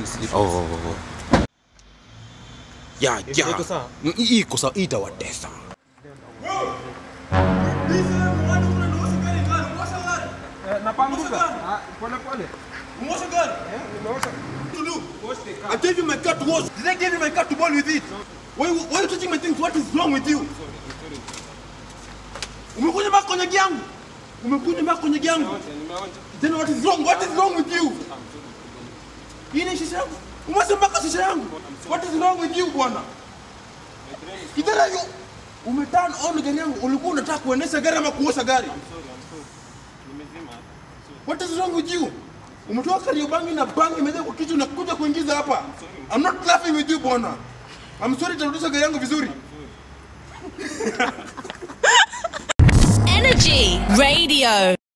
slippers. Oh. Ya, Iko- ya. iko sawa? Mm, hii Iko sawa, hii itawatesa. Napanguka. Pole pole. I gave you my car to wash. Did I give you my car to bowl with it? Why, why are you touching my things? What is wrong with you? Umekuja mpaka kwenye yangu. Umekuja mpaka kwenye yangu. Then what is wrong? What is wrong with you? Hii ni shisha yangu. Umeweza mpaka shisha yangu. What is wrong with you bwana? Kitara yo. Umeturn on gari yangu. Ulikuwa unataka kuendesha gari ama kuosha gari? What is wrong with you? Umetoka Kariobangi na bangi imejaa kwa kichwa na kuja kuingiza hapa. I'm not laughing with you bwana. I'm sorry tarudisha gari yangu vizuri. Energy Radio.